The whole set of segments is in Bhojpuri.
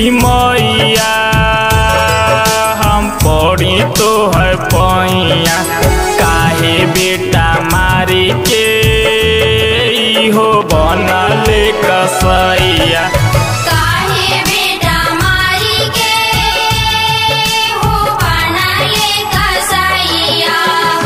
मैया हम पड़ी तो है पैया काहे बेटा मारी के हो बनल कसैया काहे बेटा मारी के हो बनले कसैया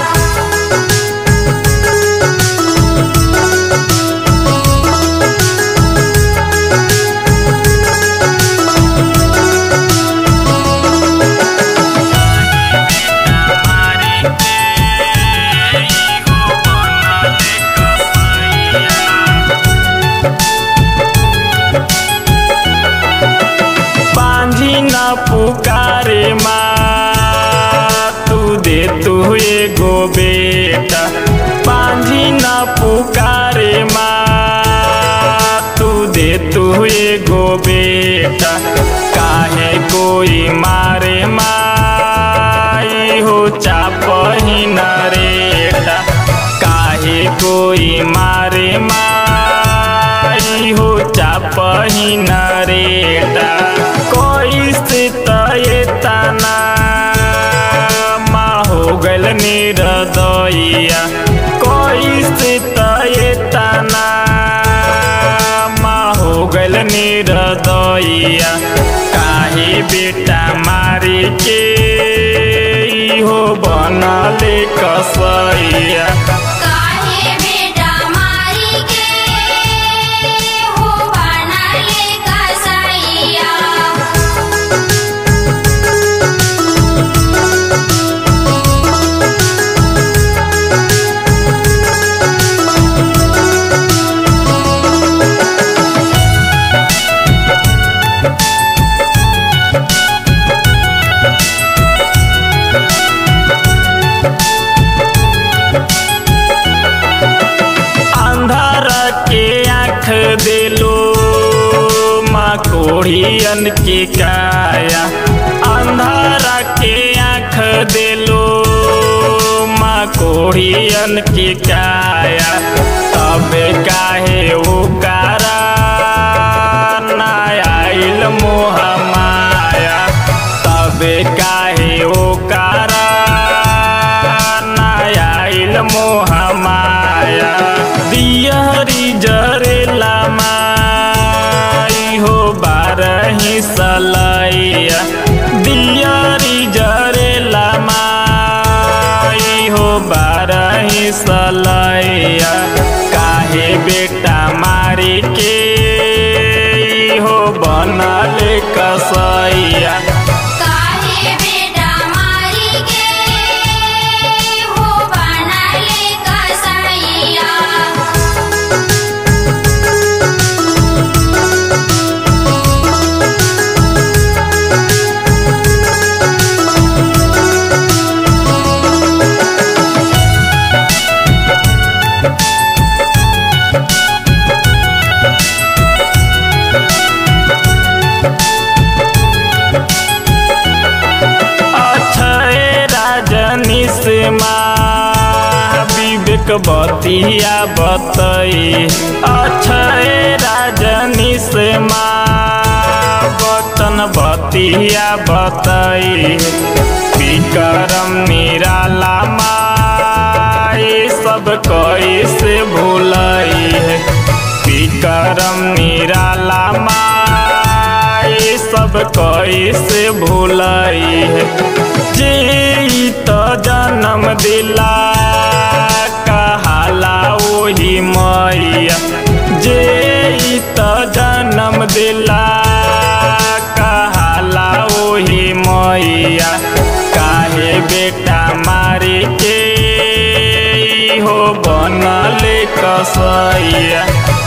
बांझी न पुकारे माँ तू दे तू एगो बेटा बांझी न पुकारे माँ तू दे तू एगो बेटा काहे कोई मारे माई हो चापही न रेटा काहे कोई मारे माई हो चापही न रेटा कोई स्थित ये तना माँ हो गल निरदइया कोई स्थित ये तना माँ हो गल निरदइया काहे बेटा मारे के हो बनले कसैया काहे बेटा मारी के हो बनले कसैया अंधार के आँख दिलो माँ कोढ़ियन के काया अंधार के आँख दिलो माँ कोढ़ियन के काया तब काहे ओ कारा ना आइल मोह माया तब काहे ओ कारा ना आइल मोह माया दियरी जरेला माई हो बारही सलैया दियरी जरेला माई हो बारही सलैया काहे बेटा मारी के हो बनल कसैया काहे बेटा मारी के हो बनले कसैया अक्षय राजनी से माँ विवेक बतिया बतई अक्षय राजनी से माँ बतन बतिया बतई विक्रम निराला माई सब कैसे भूलई है विक्रम निराला माई सब कैसे भूलई है जे ई त जन्म दिला कहाला ओही मैया जे ई त जन्म दिला कहाला ओही मैया काहे बेटा मारी के हो बनले कसैया